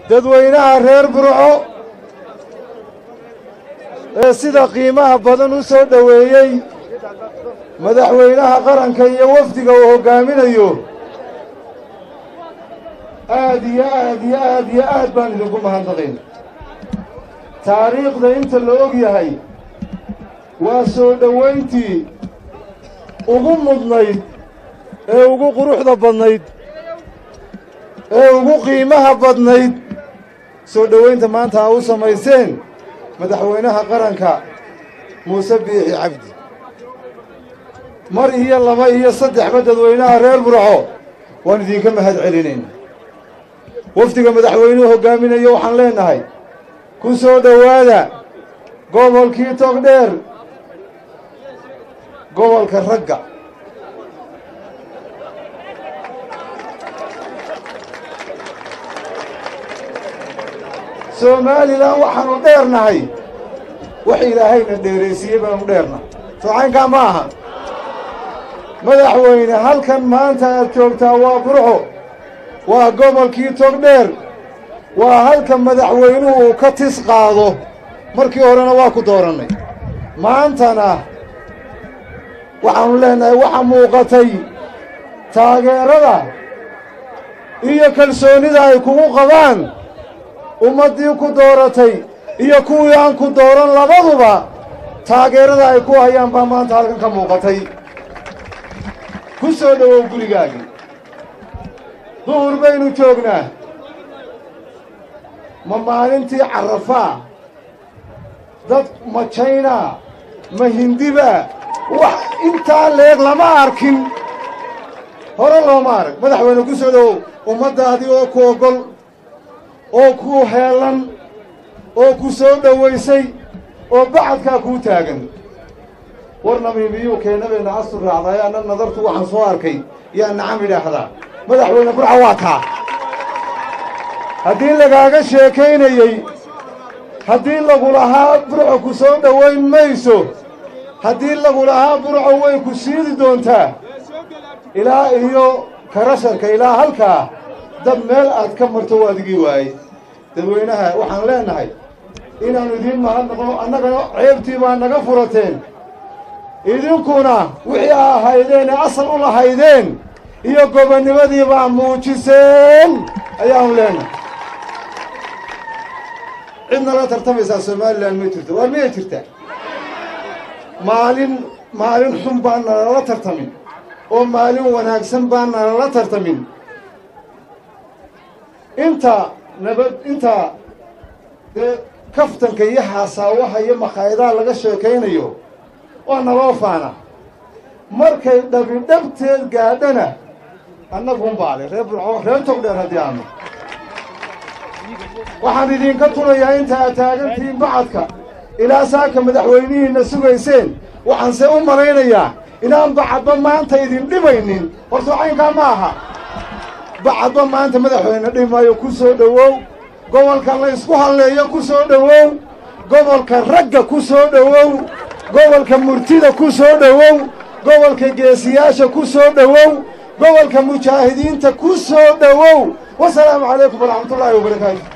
dadweynaha reer burco ee sida qiimaha badan u soo dhoweeyey madaxweynaha qaranka iyo wafdiga uu hoggaaminayo aad iyo aad iyo aad iyo aad baan idinku mahadnaqayn taariikhda inta la og yahay waa soo dhowayntii ugu mudnayd ee ugu quruxda badnayd ee ugu qiimaha badnayd soo dhowaynta maanta a u samayseen madaxweynaha qaranka muuse biixi cabdi mar iyo laba iyo saddexba dadweynaha reer burco waan idinka mahad celinayna wafdiga madaxweynuhu hoggaaminayo waxaan leennahay ku soo dhowaada gobolkii togdheer gobolka ragga somalilan waxaanu dheernahay wax ilaahayna dheeraysiiyey baanu dheernahay soocaynkaa ma aha madaxweyne halkan maanta aad joogtaa waa burco waa gobolkii togdheer waa halka madaxweynuhu uu ka tis qaado markii horena waa ku doorannay maantana waxaannu leennahay waxa muuqatay taageerada iyo kalsoonnida ay kugu qabaan ummaddii ku dooratay iyo kuwii aan ku dooran labaduba taageerada ay ku hayaan baa maanta halkan ka muuqatay ku soo dhowow gurigaagii duhur baynu joognaa ma maalintii carrafaa dad ma jaynaa ma hindibaa wax intaa leeg lama arkin hore looma arag madaxweyne ku soo dhowow ummaddaadii oo ku oggol oo ku heellan oo ku soo dhowaysay oo bacadkaa kuu taagan war namiimiyuu keenabeenna astur raacday anna nadartu waxaan soo arkay yaa nacam idhaahdaa madaxweyne burca waa taa haddii lagaaga sheekaynayey haddii lagu lahaa burco ku soo dhowayn mayso haddii lagu lahaa burco way ku siidi doontaa ilaa iyo karasharka ilaa halkaa dab meel aad ka marto waa adigii waayey dadweynaha waxaan leennahay inaannu idiin mahadnaqo annagana ceebtii baa naga furateen idinkuna wixii a ahaydeen ee asal u lahaydeen iyo gobonnimadii baa muujiseen ayaanu leennahay cidna la tartamaysaa somalilan ma jirto waar miyay jirtaa maalin maalin xun baan nalala tartamin oo maalin wanaagsan baan nalala tartamin inta nabad inta dee kaftanka iyo xaasaawaha iyo makhaayadaha laga sheekaynayo waa naloo faana markay dhabidhabteed gaadhana annagun baale reer burco reer togdheer haddii aanu waxaan idinka tunayaa inta aad taagantihiin bacadka ilaa saaka madaxweynihiinna sugayseen waxaanse u malaynayaa inaan bacadba maanta idin dhibaynin horta caynkaa ma aha bacadba maanta madaxweyne dhimaayo ku soo dhowow gobolka la ysku halleeyo ku soo dhowow gobolka ragga ku soo dhowow gobolka murtida ku soo dhowow gobolka geesiyaasha ku soo dhowow gobolka mujaahidiinta ku soo dhowow wasalaamu calaykum waraxmatullaahi wabarakaatu